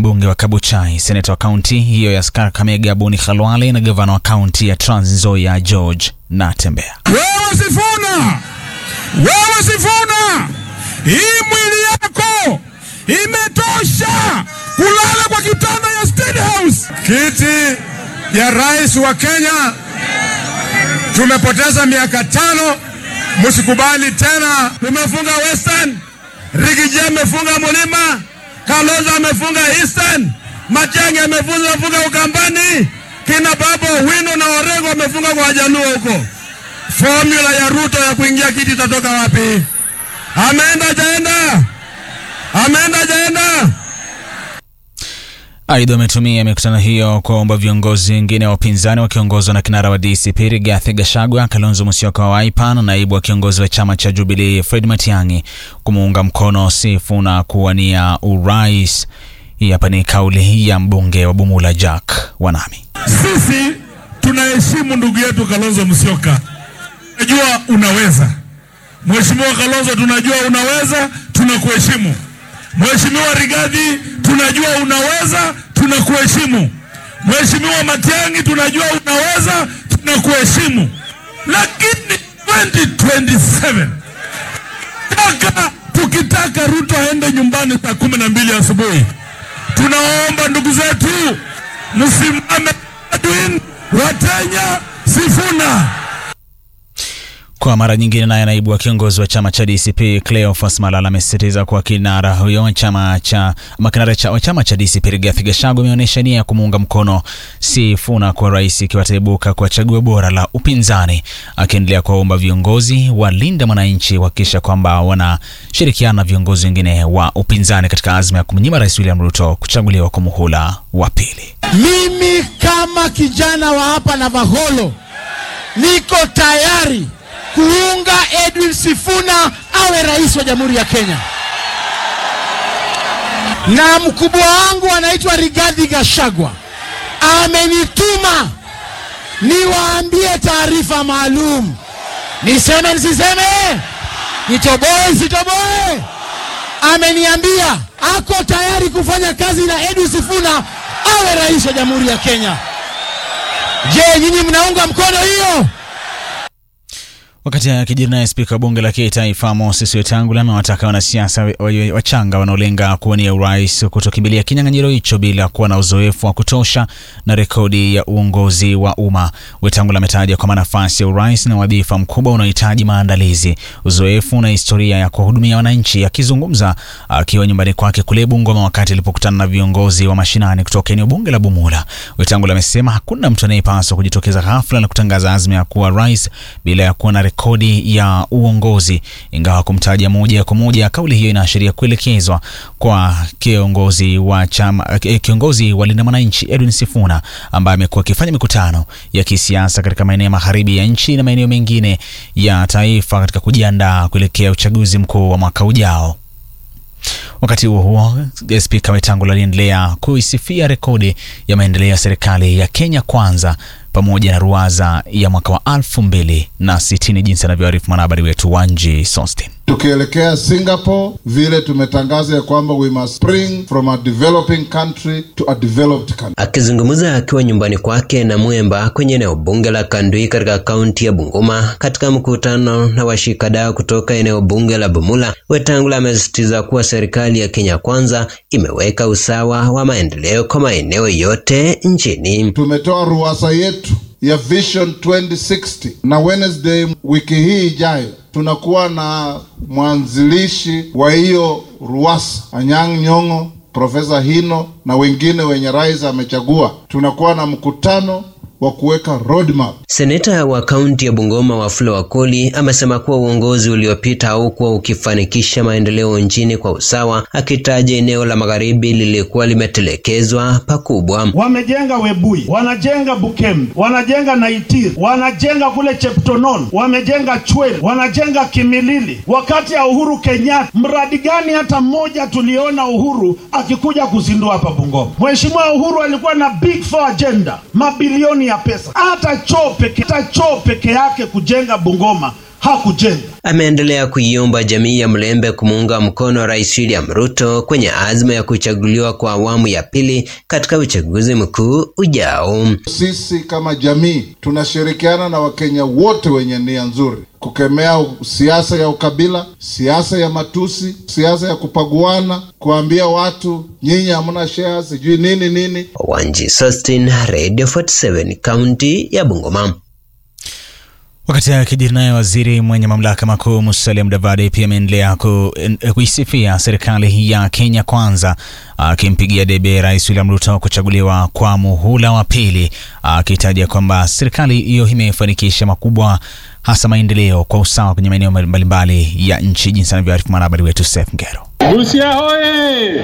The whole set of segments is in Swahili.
mbunge wa Kabuchai, seneta wa kaunti hiyo ya Kakamega Boni Khalwale na gavana wa kaunti ya Trans Nzoia George Natembeya. Wewe Sifuna, wewe Sifuna, hii mwili yako imetosha kulala kwa kitanda ya State House. Kiti ya rais wa Kenya tumepoteza miaka tano, msikubali tena. Tumefunga Western, Rigiji amefunga Mulima, Kalonzo amefunga Eastern, Matiang'i amefunga Ukambani, kina Babu Owino na Orengo wamefunga kwa Wajaluo huko. Formula ya Ruto ya kuingia kiti itatoka wapi? Ameenda jaenda, ameenda jaenda. Aidha, wametumia mikutano hiyo kuwaomba viongozi wengine wa upinzani wakiongozwa na kinara wa DCP Rigathi Gachagua, Kalonzo Musyoka wa Wiper na naibu wa kiongozi wa chama cha Jubilee Fred Matiang'i kumuunga mkono Sifuna kuwania urais. Hii hapa ni kauli ya mbunge wa Bumula Jack Wanami. Sisi tunaheshimu ndugu yetu Kalonzo Musyoka, tunajua unaweza. Mheshimiwa Kalonzo, tunajua unaweza, tunakuheshimu. Mheshimiwa Rigathi, tunajua unaweza, tunakuheshimu. Mheshimiwa Matiang'i, tunajua unaweza, tunakuheshimu. Lakini 2027 taka tukitaka Ruto aende nyumbani saa kumi na mbili asubuhi, tunaomba ndugu zetu msimame Edwin Watenya Sifuna. Kwa mara nyingine, naye naibu wa kiongozi wa chama cha DCP Cleophas Malala amesisitiza kuwa kinara huyo wa chama cha makinara cha, wa chama cha DCP Rigathi Gachagua ameonyesha nia ya kumuunga mkono Sifuna kwa rais ikiwa ataibuka kwa chaguo bora la upinzani, akiendelea kuwaomba viongozi walinde mwananchi kuhakikisha kwamba wanashirikiana na viongozi wengine wa upinzani katika azma ya kumnyima rais William Ruto kuchaguliwa kwa muhula wa pili. Mimi kama kijana wa hapa Navaholo niko tayari kuunga Edwin Sifuna awe rais wa Jamhuri ya Kenya, na mkubwa wangu anaitwa Rigathi Gachagua amenituma niwaambie taarifa maalum. Niseme nisiseme? Nitoboe sitoboe? Ameniambia ako tayari kufanya kazi na Edwin Sifuna awe rais wa Jamhuri ya Kenya. Je, nyinyi mnaunga mkono hiyo? Wakati akijiri naye spika wa bunge la kitaifa Moses Wetangula amewataka wanasiasa wachanga wanaolenga kuwania urais kutokimbilia kinyang'anyiro hicho bila kuwa na uzoefu wa kutosha na rekodi ya uongozi wa umma. Wetangula ametaja kwamba nafasi ya urais na wadhifa mkubwa unaohitaji maandalizi, uzoefu na historia ya kuwahudumia wananchi. Akizungumza akiwa nyumbani kwake kule Bungoma wakati alipokutana na viongozi wa mashinani kutoka eneo bunge la Bumula, Wetangula amesema hakuna mtu anayepaswa kujitokeza ghafla na kutangaza azma ya kuwa rais bila ya kuwa na rekodi ya uongozi. Ingawa kumtaja moja kwa moja, kauli hiyo inaashiria kuelekezwa kwa kiongozi wa chama, kiongozi wa Linda Mwananchi Edwin Sifuna ambaye amekuwa akifanya mikutano ya kisiasa katika maeneo ya magharibi ya nchi na maeneo mengine ya taifa katika kujiandaa kuelekea uchaguzi mkuu wa mwaka ujao. Wakati huo huo, spika Wetangula aliendelea kuisifia rekodi ya maendeleo ya serikali ya Kenya Kwanza pamoja na ruwaza ya mwaka wa elfu mbili na sitini jinsi anavyoarifu mwanahabari wetu Wanji Sostin. Tukielekea Singapore, vile tumetangaza ya kwamba we must spring from a developing country to a developed country. Akizungumza akiwa nyumbani kwake na Mwemba kwenye eneo bunge la Kandui katika kaunti ya Bungoma katika mkutano na washikadau kutoka eneo bunge la Bumula, Wetangula amesisitiza kuwa serikali ya Kenya Kwanza imeweka usawa wa maendeleo kwa maeneo yote nchini. Tumetoa ruwasa yetu ya Vision 2060 na Wednesday wiki hii ijayo tunakuwa na mwanzilishi wa hiyo ruwasa Anyang' Nyong'o, Profesa Hino na wengine wenye rais amechagua. Tunakuwa na mkutano wa kuweka roadmap. Seneta wa kaunti ya Bungoma Wafula Wakoli amesema kuwa uongozi uliopita haukuwa ukifanikisha maendeleo nchini kwa usawa, akitaja eneo la magharibi lilikuwa limetelekezwa pakubwa. Wamejenga Webui, wanajenga Bukembe, wanajenga Naitir, wanajenga kule Cheptonon, wamejenga Chwele, wanajenga Kimilili. Wakati ya Uhuru Kenyatta, mradi gani hata mmoja tuliona Uhuru akikuja kuzindua hapa Bungoma? Mheshimiwa Uhuru alikuwa na big four agenda, mabilioni ya pesa. Hata choo peke, hata choo peke yake kujenga Bungoma hakujenga. Ameendelea kuiomba jamii ya Mlembe kumuunga mkono Rais William Ruto kwenye azma ya kuchaguliwa kwa awamu ya pili katika uchaguzi mkuu ujao. Sisi kama jamii tunashirikiana na Wakenya wote wenye nia nzuri kukemea siasa ya ukabila, siasa ya matusi, siasa ya kupaguana, kuambia watu nyinyi hamna share, sijui nini nini. Wanji Sustin, Radio 47, kaunti ya Bungoma. Wakati akijiri naye waziri mwenye mamlaka makuu Musalia Mudavadi pia ameendelea ku, kuisifia serikali ya Kenya Kwanza, akimpigia debe Rais William Ruto kuchaguliwa kwa muhula wa pili, akitaja kwamba serikali hiyo imefanikisha makubwa, hasa maendeleo kwa usawa kwenye maeneo mbalimbali ya nchi, jinsi anavyoarifu mwanahabari wetu Seth Ngero. Busia hoye!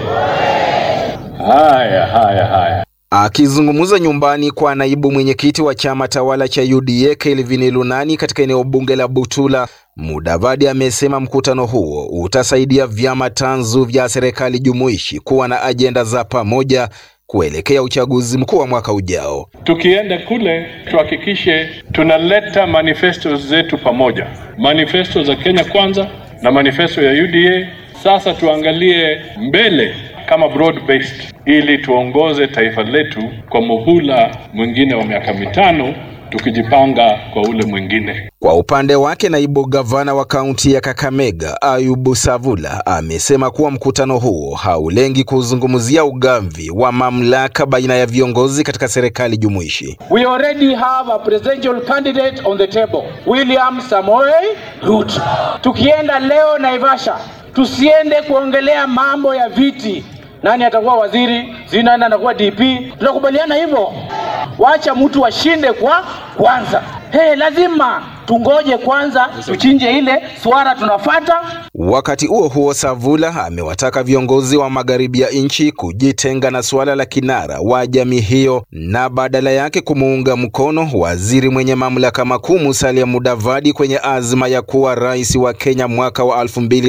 Haya, haya, haya. Akizungumza nyumbani kwa naibu mwenyekiti wa chama tawala cha UDA Kelvin Lunani katika eneo bunge la Butula, Mudavadi amesema mkutano huo utasaidia vyama tanzu vya serikali jumuishi kuwa na ajenda za pamoja kuelekea uchaguzi mkuu wa mwaka ujao. Tukienda kule tuhakikishe tunaleta manifesto zetu pamoja, manifesto za Kenya Kwanza na manifesto ya UDA. Sasa tuangalie mbele kama broad based ili tuongoze taifa letu kwa muhula mwingine wa miaka mitano tukijipanga kwa ule mwingine. Kwa upande wake, naibu gavana wa kaunti ya Kakamega Ayubu Savula amesema kuwa mkutano huo haulengi kuzungumzia ugamvi wa mamlaka baina ya viongozi katika serikali jumuishi. We already have a presidential candidate on the table, William Samoei Ruto. Tukienda leo Naivasha, tusiende kuongelea mambo ya viti nani atakuwa waziri, si nani atakuwa DP. Tunakubaliana hivyo, wacha mtu ashinde kwa kwanza. Hey, lazima tungoje kwanza, tuchinje ile swara tunafata. Wakati huo huo, Savula amewataka viongozi wa magharibi ya nchi kujitenga na suala la kinara wa jamii hiyo na badala yake kumuunga mkono waziri mwenye mamlaka makuu Musalia Mudavadi kwenye azma ya kuwa rais wa Kenya mwaka wa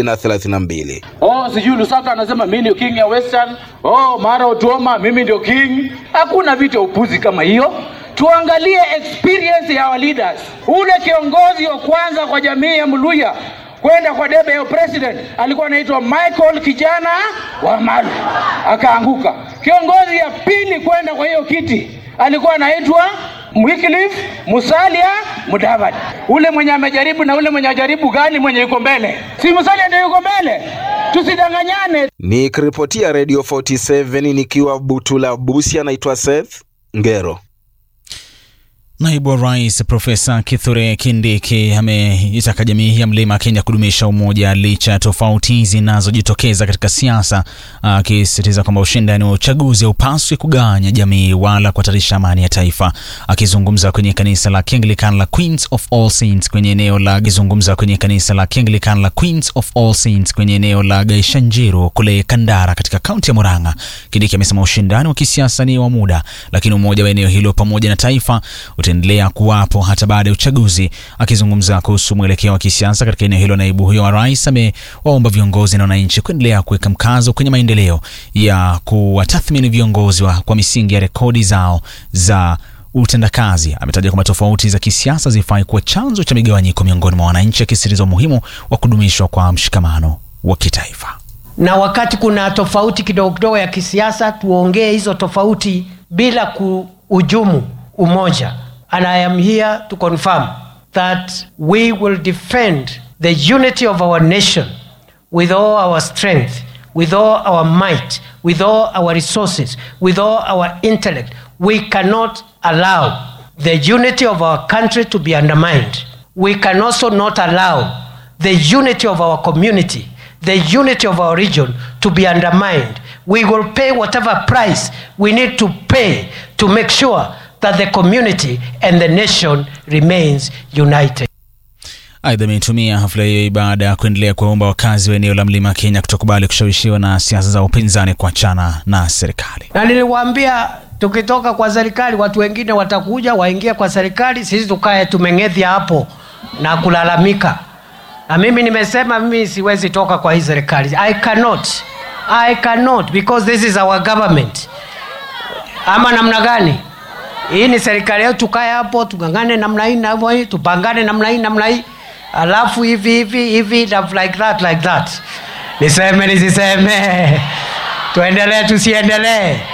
2032. Oh, sijui Lusaka anasema mimi ndio king ya Western. Oh, Mara Otuoma mimi ndio king. Hakuna vitu ya upuzi kama hiyo. Tuangalie experience ya our leaders. Ule kiongozi wa kwanza kwa jamii ya Mluya kwenda kwa debe ya president alikuwa anaitwa Michael kijana wa Malu, akaanguka. Kiongozi ya pili kwenda kwa hiyo kiti alikuwa anaitwa Wycliffe Musalia Mudavadi. Ule mwenye amejaribu na ule mwenye ajaribu gani mwenye yuko mbele? Si Musalia ndio yuko mbele? Tusidanganyane. Nikiripotia Radio 47 nikiwa Butula Busia, naitwa Seth Ngero. Naibu wa Rais Profesa Kithure Kindiki ameitaka jamii ya Mlima Kenya kudumisha umoja licha ya tofauti zinazojitokeza katika siasa, akisisitiza kwamba ushindani wa uchaguzi haupaswi kugawanya jamii wala kuhatarisha amani ya taifa. Akizungumza kwenye kanisa la Kianglican la Queens of All Saints kwenye eneo la akizungumza kwenye kanisa la Kianglican la Queens of All Saints kwenye eneo la Gaishanjiru kule Kandara katika kaunti ya Murang'a, Kindiki amesema ushindani wa kisiasa ni wa muda, lakini umoja wa eneo hilo pamoja na taifa utaendelea kuwapo hata baada ya uchaguzi. Akizungumza kuhusu mwelekeo wa kisiasa katika eneo hilo, naibu huyo wa rais amewaomba viongozi na wananchi kuendelea kuweka mkazo kwenye maendeleo ya kuwatathmini viongozi wa kwa misingi ya rekodi zao za utendakazi. Ametaja kwamba tofauti za kisiasa zifai kuwa chanzo cha migawanyiko miongoni mwa wananchi, akisisitiza umuhimu wa kudumishwa kwa mshikamano wa kitaifa. Na wakati kuna tofauti kidogo kidogo ya kisiasa, tuongee hizo tofauti bila kuhujumu umoja. And I am here to confirm that we will defend the unity of our nation with all our strength, with all our might, with all our resources, with all our intellect. We cannot allow the unity of our country to be undermined. We can also not allow the unity of our community, the unity of our region to be undermined. We will pay whatever price we need to pay to make sure that the community and the nation remains united. Aidha, ameitumia hafla hiyo baada ya kuendelea kuwaomba wakazi wa eneo la mlima Kenya kutokubali kushawishiwa na siasa za upinzani kuachana na serikali. Na niliwaambia tukitoka kwa serikali, watu wengine watakuja waingie kwa serikali, sisi tukae tumeng'edhia hapo na kulalamika. Na mimi nimesema mimi siwezi toka kwa hii serikali. I cannot. I cannot because this is our government. Ama namna gani? Hii ni serikali yetu, tukae hapo tungangane namna hii na hii, tupangane namna hii namna hii. alafu hivi hivi hivi na like that like that niseme nisiseme tuendelee tusiendelee